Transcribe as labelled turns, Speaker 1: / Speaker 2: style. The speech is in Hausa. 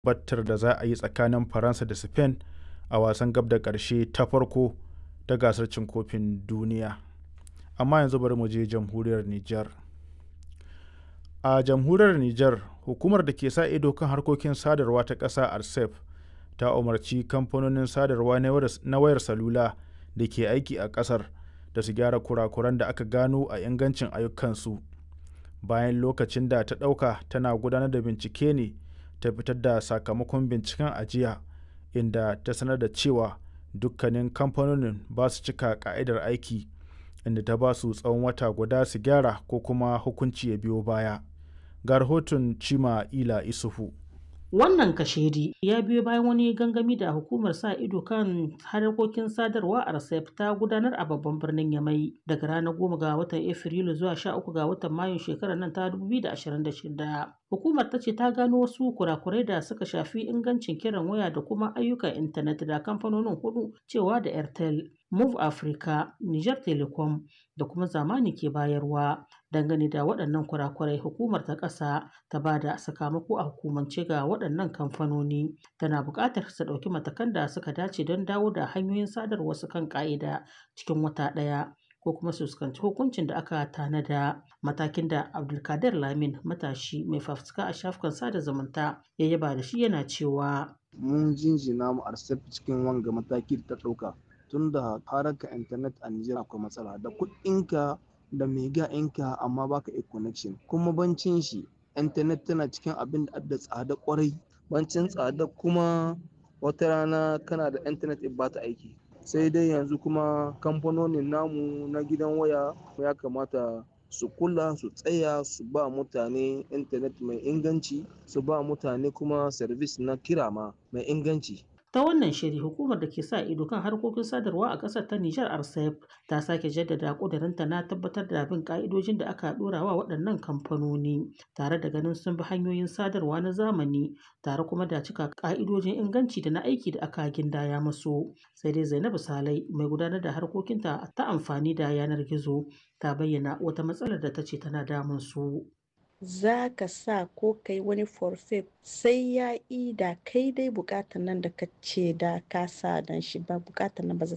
Speaker 1: battar da za a yi tsakanin faransa da spain a wasan gab da ƙarshe ta farko ta gasar cin kofin duniya amma yanzu bari mu je jamhuriyar niger a jamhuriyar niger hukumar da ke sa ido kan harkokin sadarwa ta ƙasa arcep ta umarci kamfanonin sadarwa na wayar salula da ke aiki a ƙasar da su gyara kurakuran da aka gano a ingancin ayyukansu bayan lokacin da ta ɗauka tana gudanar da bincike ne ta fitar da sakamakon binciken ajiya inda ta sanar da cewa dukkanin kamfanonin ba su cika ka'idar aiki inda ta ba su tsawon wata guda su gyara ko kuma hukunci ya biyo baya ga rahoton cima ila isufu
Speaker 2: Wannan kashedi ya biyo bayan wani gangami da hukumar sa ido kan harkokin sadarwa a RCEP ta gudanar a babban birnin Yamai daga ranar goma ga watan Afrilu zuwa sha uku ga watan Mayun shekarar nan ta 2026. Hukumar ta ce ta gano wasu kurakurai da suka shafi ingancin kiran waya da kuma ayyukan intanet da kamfanonin hudu cewa da Airtel, Move Africa, Niger Telecom da kuma zamani ke bayarwa. Dangane da waɗannan kurakurai hukumar ta ƙasa ta ba da sakamako a hukumance ga waɗannan kamfanoni tana buƙatar su ɗauki matakan da suka dace don dawo da hanyoyin sadarwa su kan ƙa'ida cikin wata ɗaya ko kuma su fuskanci hukuncin da aka tanada matakin da abdulkadir lamin matashi mai fafutuka a shafukan sada zumunta ya yaba da shi yana cewa
Speaker 3: mun jinjina mu arsef cikin wanga mataki da ta ɗauka tun da haraka intanet a Nijar akwai matsala da kuɗinka da mega ɗinka amma baka e connection kuma bancin shi intanet tana cikin abin da adda tsada kwarai bancin tsada kuma wata rana kana da intanet ba ta aiki sai dai yanzu kuma kamfanonin namu na gidan waya ya kamata su kula su tsaya su ba mutane intanet mai inganci su ba mutane kuma service na kira ma mai inganci
Speaker 2: ta wannan shiri hukumar da ke sa ido kan harkokin sadarwa a ƙasar ta Nijar RCEP ta sake jaddada ƙudurinta na tabbatar da bin ƙa'idojin da aka ɗora wa waɗannan kamfanoni tare da ganin sun bi hanyoyin sadarwa na zamani tare kuma da cika ƙa'idojin inganci da na aiki da aka gindaya musu sai dai Zainabu Salai mai gudanar da harkokinta ta amfani da yanar gizo ta bayyana wata matsalar da ta ce tana damun su.
Speaker 4: za ka sa ko kai wani forfait sai ya yi da kai dai bukatan nan da ka ce da ka sa dan shi ba bukatan nan ba